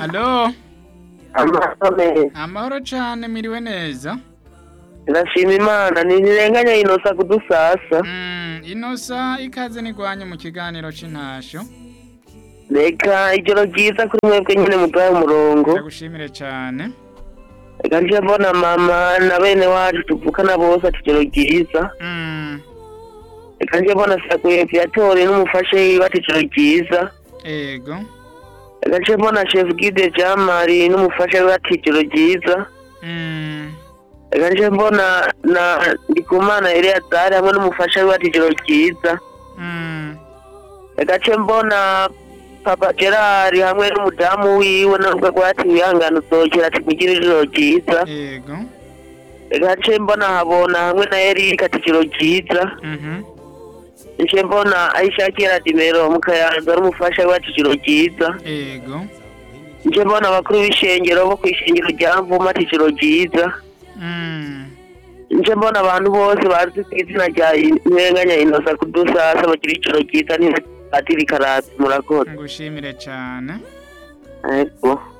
Alo, amahoro amahoro cane miriwe neza. ndashima imana ntirenganya inosa kudusasa Mm, inosa ikaze nigwanye mu kiganiro c'intasho. reka ijoro ryiza kuri mwebwe nyine muduhaye umurongo Ndagushimire cane. reka nje mbona mama na bene wacu tuvukana bose ati ijoro ryiza Mm, reka nje mbona sakuye viatori n'umufashe wiwe ati ijoro ryiza ego. reka nje mbona chef guide jamari n'umufashe wiwe ati ijoro ryiza Mm, reka nje mbona na ndikumana eleyazari hamwe n'umufasha wiwe ati ijoro ryiza mm, reka nce mbona papa gerard hamwe n'umudamu wiwe nubwo rwati wihangana uzogera ati mugire ijoro ryiza ego. reka nce mbona habona hamwe na erika ati ijoro ryiza Mhm. nce mbona ayishakira dimero mu kayanza n'umufasha wiwe ati ijoro ryiza Ego. nce mbona abakuru b'ishengero bo ku ishengero rya mvuma ati ijoro ryiza Mm, nce mbona abantu bose bazi ku izina rya ntenganya inosa kudusasa bagira ijoro ryiza ntibatiri karasi murakoze ngushimire cane. ego